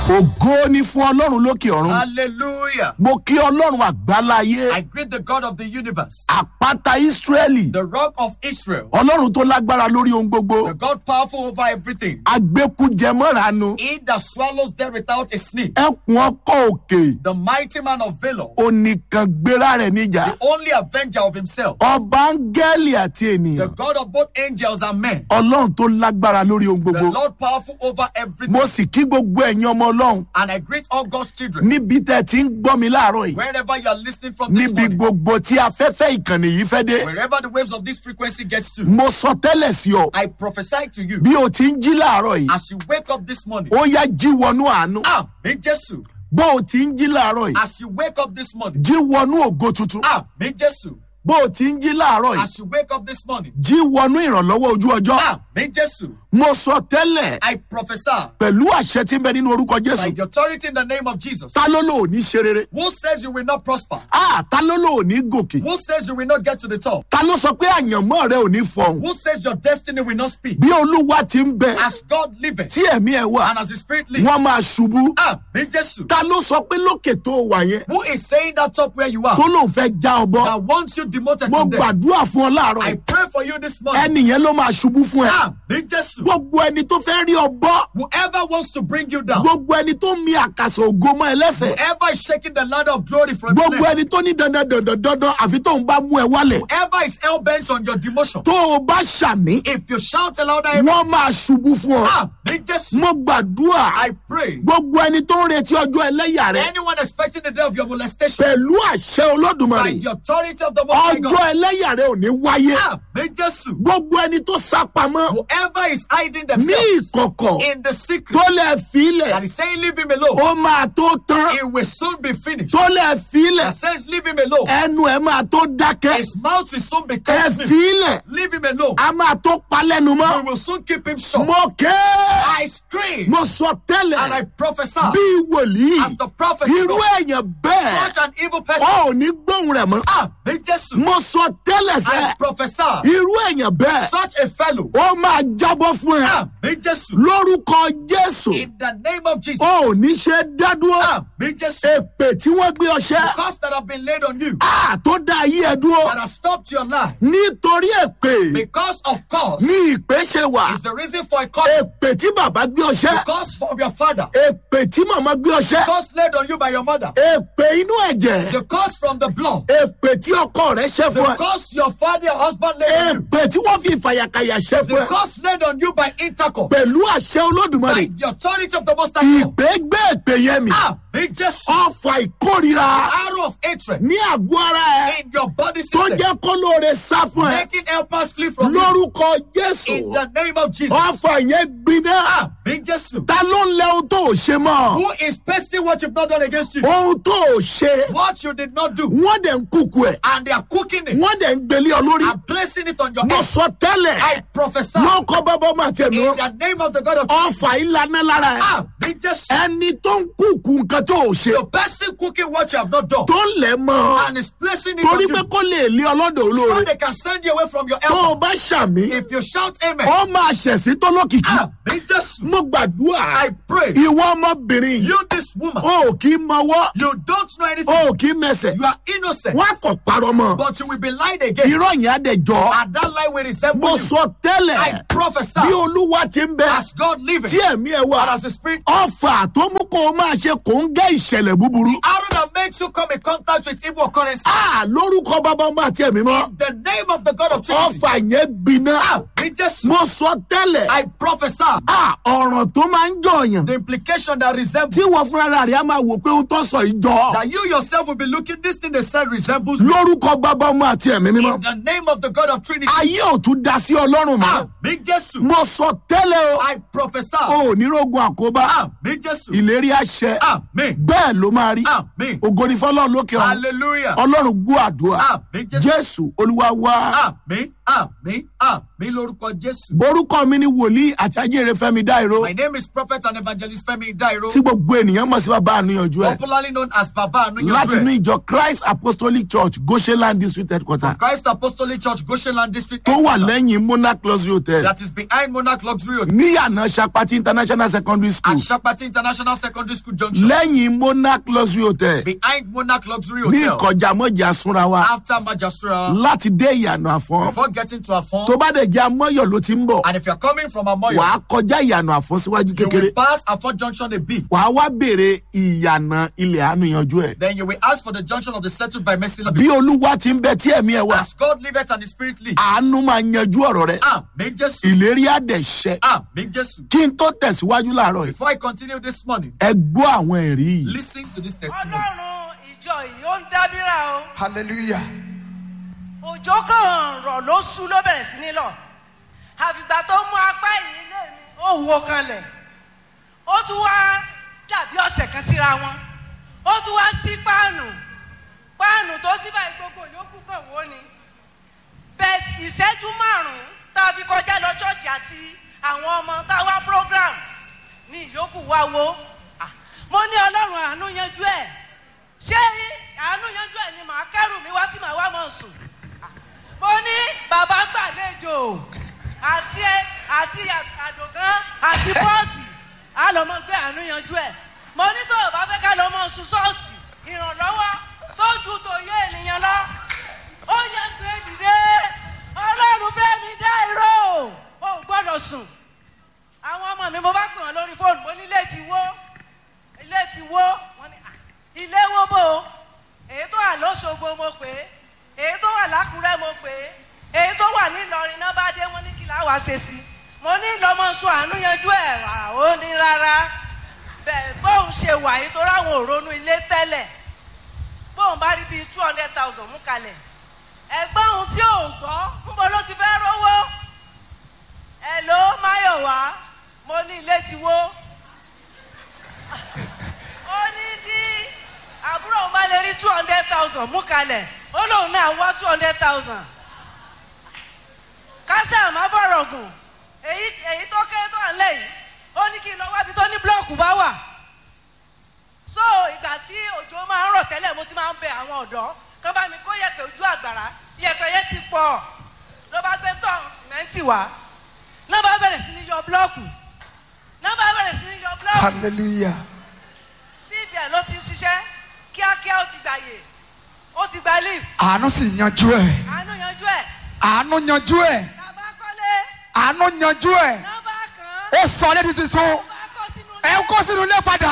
ògo ni fún ọlọ́run lókè ọ̀run Hallelujah. mo kí ọlọ́run àgbáláyé I greet the God of the universe, àpáta ísírẹ́lì the rock of Israel, ọlọ́run tó lágbára lórí ohun gbogbo the God powerful over everything. agbẹ́kújẹmọ́ranu He that swallows death without a snake, ẹkùn ọkọ̀ òkè the mighty man of valor, onìkan gbéra rẹ̀ níjà the only avenger of himself, ọba áńgẹ́lì àti the ènìyàn God of both angels and men, ọlọ́run tó lágbára lórí ohun the gbogbo Lord powerful over everything. mo sì kí gbogbo ẹ̀yin ọmọ ọlọ́run And I greet all God's children, níbi tẹ́ ẹ ti ń gbọ́ mi láàárọ̀ yìí wherever you are listening from this níbi morning, gbogbo tí afẹ́fẹ́ ìkànnì yìí fẹ́ dé wherever the waves of this frequency gets to. mo sọ tẹ́lẹ̀ sí ọ I prophesy to you bí o ti ń jí láàárọ̀ yìí as you wake up this morning. ó yá jí wọnú àánú Ah, me Jesus. bó o ti ń jí láàárọ̀ yìí As you wake up this morning. jí wọnú ògo tuntun Ah, me Jesus. bó o ti ń jí láàárọ̀ yìí As you wake up this morning. jí wọnú ìrànlọ́wọ́ ojú ọjọ́ Ah, me Jesus. mo sọ tẹ́lẹ̀ I prophesy pẹ̀lú àṣẹ tí ń bẹ nínú orúkọ by jésù the authority in the name of Jesus. ta ló lò ní ṣe rere Who says you will not prosper? ah ta ló lò ní gòkè Who says you will not get to the top? ta ló sọ pé àyànmọ́ rẹ ò ní fọhùn Who says your destiny will not speak? bí olúwa ti ń bẹ As God liveth tí ẹ̀mí ẹ̀ wà and as the Spirit lives. wọ́n máa ṣubú Ah, me Jesus. ta ló sọ pé lókè tó wà yẹn Who is saying that top where you are? tó lóun fẹ́ já ọ bọ́ That wants you demoted mo from there. gbàdúrà fún ọ láàárọ̀ I yìí. pray for you this morning. ẹni yẹn ló máa ṣubú fún ẹ Ah, me Jesus. gbogbo ẹni tó fẹ́ rí ọ bọ́ Whoever wants to bring you down. gbogbo ẹni tó mi àkàsọ̀ ògo mọ́ ẹ lẹ́sẹ̀ Whoever is shaking the ladder of glory from your gbogbo neck. ẹni tó ní dandan dandan dandan àfi tóun bá mú ẹ wálẹ̀ Whoever is hell bent on your demotion. tó o bá ṣàmì If you shout aloud, I wọ́n máa ṣubú fún ọ ah, me Jesus. mo gbàdúrà I pray. gbogbo ẹni tó ń retí ọjọ́ ẹlẹ́yà rẹ Anyone expecting the day of your molestation pẹ̀lú àṣẹ olódùmarè by the authority of the Most High ọjọ́ God. ẹlẹ́yà rẹ ò ní wáyé Ah, me Jesus. gbogbo ẹni tó sá pamọ́ Whoever is hiding ní themselves ìkọ̀kọ̀ in the secret tó lẹ̀ fílẹ̀ that is saying leave him alone, ó máa tó tán it will soon be finished. tó lẹ̀ fílẹ̀ That says leave him alone. ẹnu ẹ máa tó dákẹ́ His mouth will soon be ẹ cut. fílẹ̀ Leave him alone. a máa tó palẹ́nu We mọ́ will soon keep him short. mo ké I scream mo sọ and I tẹ́lẹ̀ prophesy bí wòlíì as the prophet. irú èèyàn bẹ́ẹ̀ Such an evil person. ọ ò ní gbóhùn rẹ̀ mọ́ Ah, me Jesus. mo sọ tẹ́lẹ̀ I sẹ́ prophesy irú èèyàn bẹ́ẹ̀ such a fellow. ó máa jábọ́ fún ẹ Ah, me Jesus. lórúkọ jésù In the name of Jesus. ó ò ní ṣe dádúró Ah, me Jesus. èpè tí wọ́n gbé ọṣẹ́ Costs that have been laid on you á tó dá ayé ẹ dúró that have stopped your life nítorí èpè because of cause ní ìpè ṣe wà is the reason for a cause. èpè tí bàbá gbé ọṣẹ́ Cause from your father. èpè tí màmá gbé ọṣẹ́ Cause laid on you by your mother. èpè inú ẹ̀jẹ̀ The cause from the blood. èpè tí ọkọ rẹ̀ ṣẹ́ fún The ẹ cause your father or husband laid on you. èpè tí wọ́n fi ìfàyàkàyà ṣẹ́ fún The ẹ cause laid on you by intercourse. pẹ̀lú àṣẹ olódùmarè By the authority of the Most High God. ìpè gbé èpè yẹn mi Ah, me just ọfà ìkórira arrow of hatred ní àgọ́ ara ẹ in your body tó system. jẹ́ kó lóore sá fún ẹ Making helpers flee from you. lórúkọ jésù In the name of Jesus. ọfà yẹn gbiná Ah, me just ta ló ń lẹ ohun tó ò ṣe mọ́ Who is pasting what you've not done against you? ohun tó ò ṣe What you did not do. wọ́n dẹ̀ ń kúkú ẹ̀ And they are cooking it wọ́n dẹ̀ ń gbélé ọ lórí and placing it on your mo head. sọ tẹ́lẹ̀ I prophesy ló kọ́ bábọ́ máa tẹ̀ mí in the name of the God of ọfà ìlànà lára ẹ̀ Ah, me just ẹni tó ń kúkú nǹkan tó ò ṣe the person cooking what you have not done tó ń lẹ̀ mọ́ and is placing it on torí you pé kó lè lé ọlọ́dọ̀ so olóore they can send you away from your tó o help. bá ṣàmì If you shout amen, ó máa ṣẹ̀sí tó lókìkí ah, me just mo gbàdúrà I pray ìwọ ọmọbìnrin yìí you this woman, o ò kí í mọwọ́ you don't know anything. o ò kí í mẹsẹ̀ You are innocent, wọ́n á kọ̀ parọ́ mọ́ but you will be lied again. irọ́ yẹn á dẹ̀ jọ And that lie will resemble mo you. sọ tẹ́lẹ̀ I prophesy bí olúwa ti ń bẹ as God living tí ẹ̀mí ẹ̀ wà and as the Spirit. ọfà tó mú kó o máa ṣe kò ń gẹ́ ìṣẹ̀lẹ̀ búburú Arrow that makes you come in contact with evil occurrence. a lórúkọ bàbá ọmọ àti ẹ̀mí mọ́ In the name of the God of Trinity. ọfà yẹn gbiná Ah, me just mo sọ tẹ́lẹ̀ I prophesy a ọ̀ràn tó máa ń jọyàn the implication that resembles tí wọ́n fúnra rẹ̀ á máa wò pé ó tọ́ sọ ìjọ that you yourself will be looking this thing they said resembles lórúkọ bàbá ọmọ àti ẹ̀mí mímọ́ in the name of the God of Trinity. ayé ò tún da sí ọlọ́run Ah, mọ́ me Jesus mo sọ tẹ́lẹ̀ o I prophesy. o ò ní rogun àkóbá Ah, me Jesus ìlérí àṣẹ Amen. bẹ́ẹ̀ ló máa rí Amen. ògo ni fọlọ́run lókè ọ̀run Hallelujah. ọlọ́run gbọ́ àdúrà Amen. Jesus. jésù olúwa wá. Amen. Àmín. Àmín lórúkọ Jésù. borúkọ mi ni wòlíì àti ajínrere fẹmi dáìró My name is Prophet and Evangelist Femi Dairo, tí gbogbo ènìyàn mọ̀ sí bàbá àníyànjú ẹ̀ popularly known as Baba láti inú Anunyojue. ìjọ christ apostolic church goshenland district headquarter Christ Apostolic Church, Goshenland District. tó wà Headquarters. lẹ́yìn monarch luxury hotel That is behind Monarch Luxury Hotel níyànà sapati international secondary school at Shapati International Secondary School Junction. lẹ́yìn monarch luxury hotel Behind Monarch Luxury ní Hotel. ìkọjá mọ́jà súnra wa After Majasura. láti dé ìyànà àfọ́n Before getting to Afon. tó bá dẹ̀ jẹ́ amọ́yọ̀ ló ti ń bọ̀ And if you're coming from Amoyo, wàá kọjá ìyànà àfọ́n síwájú you kékeré will pass Afon Junction a bit. wàá wá béèrè ìyànà ilẹ̀ àníyànjú ẹ̀ Then you will ask for the junction of the settled by mercy. Lord. bí olúwa ti ń bẹ tí ẹ̀mí ẹ̀ wà As God liveth and the Spirit live. àánú máa yanjú ọ̀rọ̀ rẹ Amen, Jesus. ìlérí àdẹ̀ṣẹ́ Amen, Jesus. kí n tó tẹ̀síwájú láàárọ̀ yìí Before I continue this morning, ẹ gbọ́ àwọn ẹ̀rí yìí listen to this testimony. ọlọ́run ìjọ yìí ó ń dábìrà o hallelujah òjò kan rọ̀ ló sú ló bẹ̀rẹ̀ sí ní lọ àfìgbà tó mú apá yìí lé mi ó wo kanlẹ̀ ó tún wá dàbí ọ̀sẹ̀ kan síra wọn ó tún wá sí páànù páànù tó sí báyìí gbogbo yòókù kàn wó ni bẹ́ẹ̀ ìṣẹ́jú márùn-ún tá a fi kọjá lọ ṣọ́ọ̀ṣì àti àwọn ọmọ tá a wá program ní ìyókù wá wo Ah, mo ní ọlọ́run àánú yanjú ẹ̀ ṣé àánú yanjú ẹ̀ ni màá kẹ́rù mi wá tí màá wá mọ̀ sùn mo ní bàbá gbàlejò àti àti àdògán àti pọ́ọ̀tì á lọ mọ gbé àánú yanjú ẹ̀ mo ní tó o bá fẹ́ ká lọ mọ sùn ṣọ́ọ̀ṣì ìrànlọ́wọ́ tó ju tòye ènìyàn lọ ó yẹ gbé dìde ọlọ́run fẹ́ mi dá ìró o ò gbọ́dọ̀ sùn àwọn ọmọ mi mo bá pè wọn lórí fóònù mo ní ilé ti wó ilé ti wó wọn ní "Ah, ilé wó bò ó èyí tó wà lóṣogbo mo pè é èyí tó wà lákùrẹ́ mo pè é èyí tó wà nílọrin náà bá dé wọn ní kí láwa ṣe sí mo ní lọmọsùn àánú yanjú ẹ̀ wà ó ní rárá bẹ́ẹ̀ bóun ṣe wà yìí tó ráwọn òrónú ilé tẹ́lẹ̀ bóun bá rí bíi two hundred thousand mú kalẹ̀ ẹ̀gbọ́n òun tí ò gbọ́ ńbo ló ti fẹ́ rówó ẹ̀ ló máyọ̀wá mo ní ilé ti wó ó ní tí àbúrò òun bá lè rí two hundred thousand mú kalẹ̀ ó lóun náà wá two hundred thousand kásá má fọ̀rọ̀ gùn èyí èyí tó kéré tó wà nílẹ̀ yìí ó ní kí n lọ wábi tó ní búlọ́ọ̀kù bá wà so ìgbà tí òjò máa ń rọ̀ tẹ́lẹ̀ mo ti máa ń bẹ àwọn ọ̀dọ́ kán bá mi kó yẹ̀pẹ̀ ojú àgbàrá yẹ̀pẹ̀ yẹn ti pọ̀ ló bá gbé tọ̀ sìmẹ́ǹtì wá náà bá bẹ̀rẹ̀ sí ní yọ búlọ́ọ̀kù náà bá bẹ̀rẹ̀ sí ní yọ búlọ́ọ̀kù hallelujah cbn ló ti ń ṣiṣẹ́ kíákíá ó ti gbàyè ó ti gba leave àánú sì yanjú ẹ àánú yanjú ẹ̀ àánú yanjú ẹ bàbá kọ́lé àánú yanjú ẹ nọ́mbà kan ó sọ lédi tuntun bá kọ́ sínú ẹ ń kó sínú ilé padà.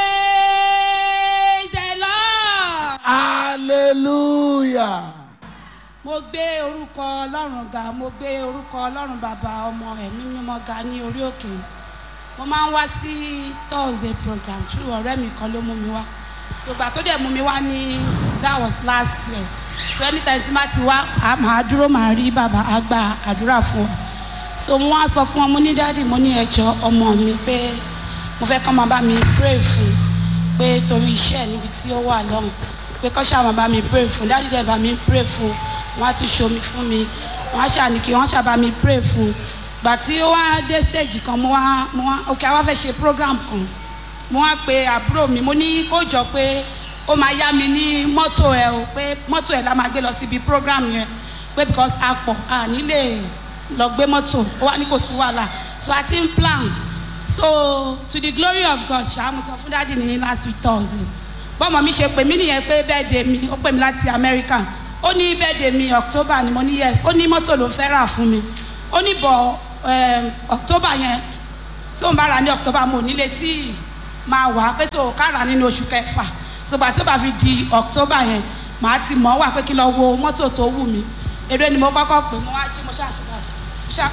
Praise the Lord. hallelujah. mo gbé orúkọ ọlọ́run ga mo gbé orúkọ ọlọ́run bàbá ọmọ ẹ̀mí mímọ́ ga ní orí òkè mo máa ń wá sí thursday program true ọ̀rẹ́ mi kan ló mú mi wá ṣùgbọ́n tó dẹ̀ mú mi wá ní that was last year so anytime tí má ti wá a máa dúró máa rí bàbá á gba àdúrà fún wa so mo wá sọ fún wọn mo ní dáàdì mo ní ẹjọ́ ọmọ mi pé mo fẹ́ kọ́ máa bá mi pray fún pé torí iṣẹ́ níbi tí ó wà lọ́hùn pé kọ́ ṣáà máa bá mi pray fún dáàdì dẹ̀ bá mi pray fún wọ́n á tún ṣomi fún mi wọ́n á ṣàní kí wọ́n ṣàbá mi pray fún gbà tí ó wá dé stage kan mo wá mo wá ok àwa fẹ́ ṣe program kan mo wá pe àbúrò mi mo ní kó jọ pé ó máa yá mi ní mọ́tò ẹ̀ o pé mọ́tò ẹ̀ la máa gbé lọ síbi program yẹn pé because a pọ̀ a nílé lọ gbé mọ́tò ó wá ní kò sí wàhálà so a ti ń plan so to the glory of God ṣáà mo sọ fún dáàdì ní last week thursday bọ́mọ mi ṣe pè mí nìyẹn pé birthday mi ó pè mí láti America ó ní birthday mi October ni mo ní yes ó ní mọ́tò ló fẹ́ rà fún mi ó ní bọ̀ um, October yẹn tó ń bá ra ní October mo nílé tí máa wà pé so ká rà nínú oṣù kẹfà so gbà tí ó bá fi di October yẹn màá ti mọ̀ wà pé kí lọ wo mọ́tò tó wù mí eré ni mo kọ́kọ́ pè mo wá jí mo ṣàṣùbà ṣá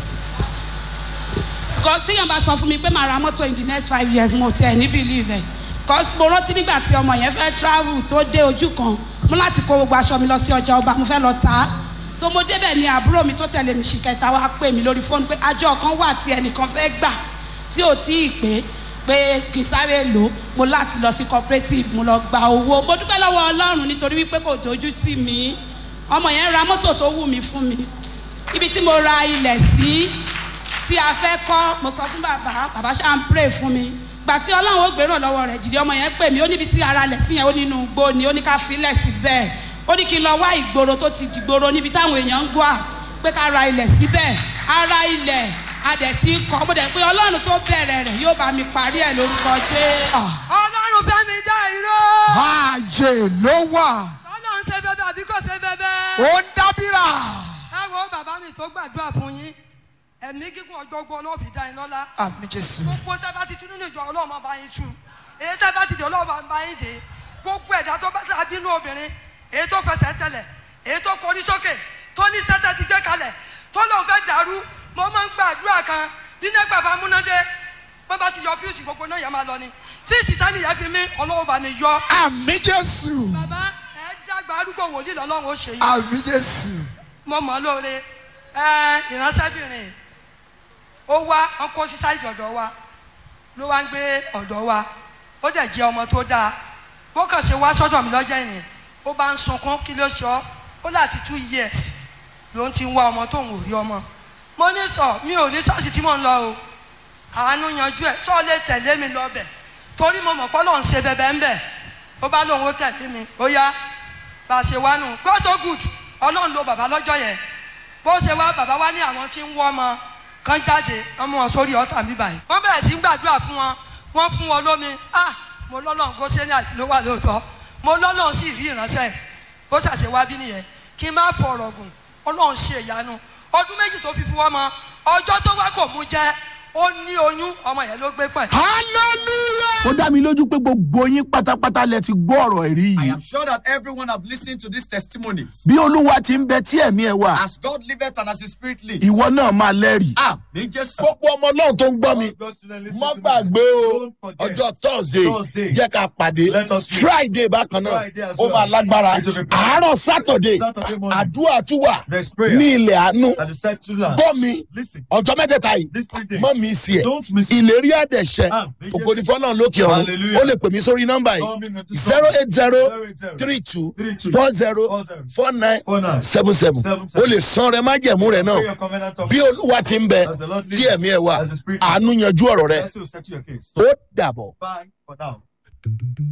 because téèyàn bá sọ fún mi pé màá ra mọ́tò in the next five years mo tiẹ̀ ní believe ẹ̀ because mo rántí nígbà tí ọmọ yẹn fẹ́ travel tó dé ojú kan mo láti kó gbogbo aṣọ mi lọ sí ọjà ọba mo fẹ́ lọ tà á so mo débẹ̀ ni àbúrò mi tó tẹ̀lé mi ṣì kẹta wá pè mí lórí fóònù pé àjọ kan wà tí ẹnìkan fẹ́ gbà tí ò tí ì pé pé kì í sáré lò ó mo láti lọ sí cooperative mo lọ gba owó mo dúpẹ́ lọ́wọ́ ọlọ́run nítorí wípé kò dojú tì mí ọmọ yẹn ra mọ́tò tó wù mí fún mi ibi tí mo ra ilẹ̀ sí tí a fẹ́ kọ́ mo sọ fún bàbá bàbá ṣáà ń pray fún mi gbà tí ọlọ́run ó gbéràn lọ́wọ́ rẹ̀ dìde ọmọ yẹn pè mí ó níbi tí ara lẹ̀ sí yẹn ó nínú igbó ni ó ní ká filẹ̀ sí bẹ́ẹ̀ ó ní kí n lọ wá ìgboro tó ti dìgboro níbi táwọn èèyàn ń gbọ́ à pé ká ra ilẹ̀ síbẹ̀ ara ilẹ̀ a dẹ̀ ti ń kọ́ mo dẹ̀ pé ọlọ́run tó bẹ̀rẹ̀ rẹ̀ yóò bá mi parí ẹ̀ lórúkọ jẹ́. ọlọ́run fẹ́ mi dá irọ́. ààyè ló wà ọlọ́run ṣe bẹ́bẹ́ àbí kò ṣe bẹ́bẹ́. ó ń dábìrà ẹ wo bàbá mi tó gbàdúrà fún yín ẹ̀mí gígùn ọjọ́ gbọ́ ló fi dá yín lọ́lá. àmì jésù gbogbo tẹ́ bá ti tún nínú ìjọ ọlọ́run máa bá yín tú èyí tẹ́ bá ti dé ọlọ́run máa bá yín dé gbogbo ẹ̀dá tó bá tà bínú obìnrin èyí tó fẹsẹ̀ tẹ̀lẹ̀ èyí tó korí sókè tó ní sẹ́tẹ̀ ti gbé kalẹ̀ tó lóun fẹ́ dàrú mo máa ń gbàdúrà kan nínú ẹgbẹ́ bá múnádé bó bá ti yọ fíìsì gbogbo náà yẹn máa lọ ni fíìsì tani yẹn fi mí ọlọ́run bá mi yọ. àmì jésù bàbá ẹ dàgbà arúgbó wòlíì lọ́lọ́run ó ṣe yín àmì jésù mo mọ̀ ọ́ lóore ẹ ìránṣẹ́bìnrin ó wá wọn kó sí sáìdì ọ̀dọ̀ wa ló wá ń gbé ọ̀dọ̀ wa ó dẹ̀ jẹ́ ọmọ tó dáa bó kàn ṣe wá sọ́dọ̀ mi lọ́jọ́ ìrìn ó bá ń sunkún kí ló ṣe ọ́ ó láti two years ló ń ti ń wá ọmọ tóun ò rí ọmọ mo ní sọ mi ò ní sọ́ọ̀sì tí mò ń lọ o àánú yanjú ẹ̀ sọ́ọ̀ lè tẹ̀lé mi lọ bẹ̀ torí mo mọ̀ pé Ọlọ́run ṣe bẹ̀bẹ̀ ń bẹ̀ ó bá lóun ó tẹ̀lé mi ó yá bá a ṣe wá nù go so good ọlọ́run lo bàbá lọ́jọ́ yẹn bó ṣe wá bàbá wá ní àwọn tí ń wọ́ ọmọ kan jáde wọ́n mú wọn sórí ọ̀tà mi báyìí wọ́n bẹ̀rẹ̀ sí í gbàdúrà fún wọn wọ́n fún wọn lómi ah mo lọ́lọ́run kó sẹ́ni àti ló wà lóòótọ́ mo lọ́lọ́run sì rí ìránṣẹ́ bó ṣàṣẹ wá bí nìyẹn kí n má fọ̀rọ̀ gùn ọlọ́run ṣe ìyanu ọdún méjì tó fi fi wọ́n mọ ọjọ́ tó wá kò mú jẹ́ ó ní oyún ọmọ yẹn ló gbé pẹ̀. hallelujah ó dá mi lójú pé gbogbo yín pátápátá lẹ ti gbọ́ ọ̀rọ̀ ẹ̀rí I yìí am sure that everyone have listened to these testimonies. bí olúwa ti ń bẹ tí ẹ̀mí ẹ wà As God liveth and as His Spirit lives. ìwọ náà máa lẹ́rìí. Àmì Jésù. gbogbo ọmọ náà tó ń gbọ́ mi má gbàgbé o ọjọ́ thursday Thursday. jẹ́ ká pàdé Let us meet. friday bákan náà Friday as ó well. máa lágbára It will be powerful. àárọ̀ saturday Saturday morning. àdúrà tún wà There's prayer. ní ilẹ̀ àánú At the secular. gbọ́ mi Listen. ọjọ́ mẹ́tẹ̀ẹ̀ta yìí These three days. mọ́ mi sí ẹ̀ Don't miss it. ìlérí àdẹ̀ṣẹ́ Ah, bí ògo ní Jésù. fọ́nà lókè ọ̀run Hallelujah. ó lè pè mí sórí nọ́mbà Call me yìí to zero eight zero 080 three two 32 four zero 40 four nine 49 seven seven Seven ó lè san rẹ májẹ̀mú rẹ Pray náà your covenant of bí olúwa ti ń bẹ As the Lord tí leads, ẹ̀mí ẹ̀ wà as the Spirit àánú yanjú ọ̀rọ̀ rẹ Bless you, settle your case. ó dàbọ̀. Bye for now.